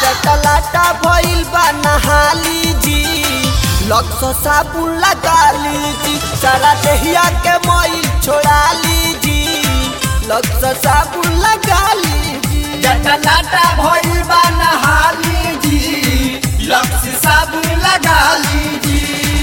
जटलाटा भइल बा नहाली जी लक्स साबुन लगा लीजी सारा देहिया के मोइल छोड़ा लीजी लक्स साबुन लगा लीजी जटलाटा भइल बा नहाली जी लक्स साबुन लगा लीजी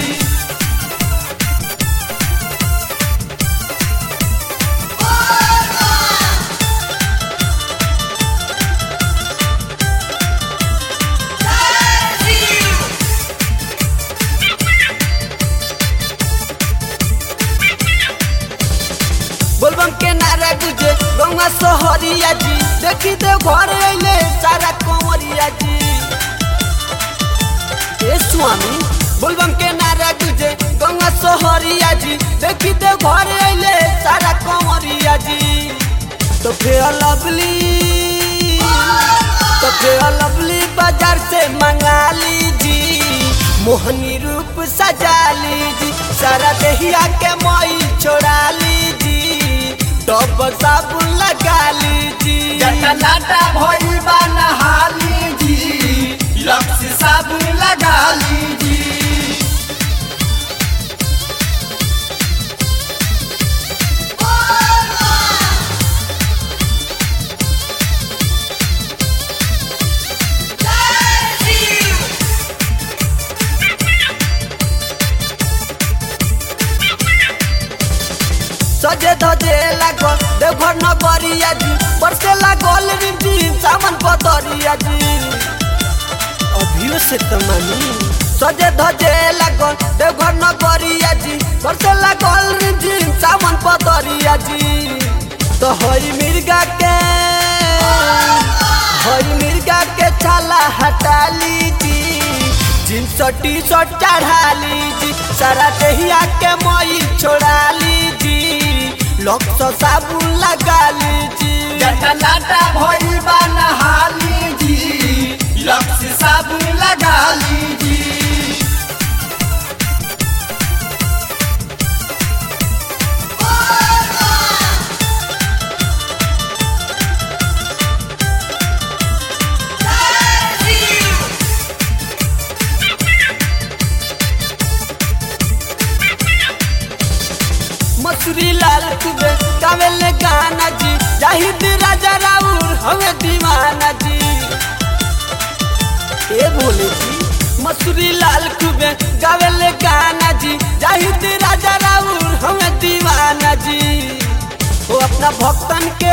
बोलबम के नारा गुजे गौवा सोहरिया जी देखी दे घर अइले सारा कंवरिया जी ए स्वामी बोलबम के नारा गुजे गौवा सोहरिया जी देखी दे घर अइले सारा कंवरिया जी तो फिर लवली तो फिर लवली बाजार से मंगा लीजी मोहनी रूप सजा लीजी सारा देहिया के मोई छोड़ा लीजी डब साबुन लगा लीजी जटलाटा भइल बा नहाली जी लक्स साबुन लगा लीजी सजे धजे लागल देवघर नगरिया जी बरसे लागल रिमझिम सावन पतरिया जी अभियो से तमानी सजे धजे लागल देवघर नगरिया जी बरसे लागल रिमझिम सावन पतरिया जी तो हई मिर्गा के हई मिर्गा के छाला हटा लीजी जींस टी शर्ट चढ़ा लीजी सारा देहिया के मई छोड़ा लीजी लक्स साबुन लगा लीजी जटलाटा भइल बा नहाली जी लक्स साबुन लगा लीजी मसूरी लाल कुबे गावेले गाना जी जाहिद राजा राउर हमें दीवाना जी ए बोले जी मसूरी लाल कुबे गावेले गाना जी जाहिद राजा राउर हमें दीवाना जी वो अपना भक्तन के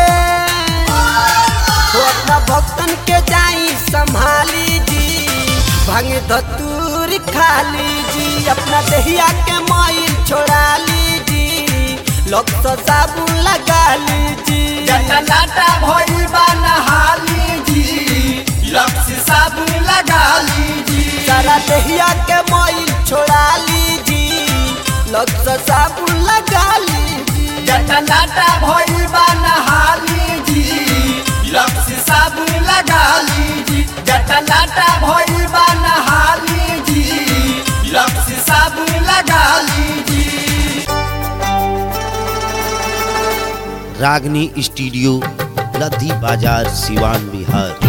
वो अपना भक्तन के जाई संभाली जी भांग धतूर खाली जी अपना दहिया के माइल छोड़ा लीजी लक्स साबुन लगा लीजी जटलाटा भइल बा नहाली जी लक्स साबुन लगा लीजी सारा दहिया के माइल छोड़ा लीजी लक्स साबुन लगा लीजी जटलाटा भइल बा नहाली जी लक्स साबुन लगा लीजी जटलाटा भइल बा नहाली जी लक्स साबुन लगा लीजी रागनी स्टूडियो लद्दी बाजार सिवान बिहार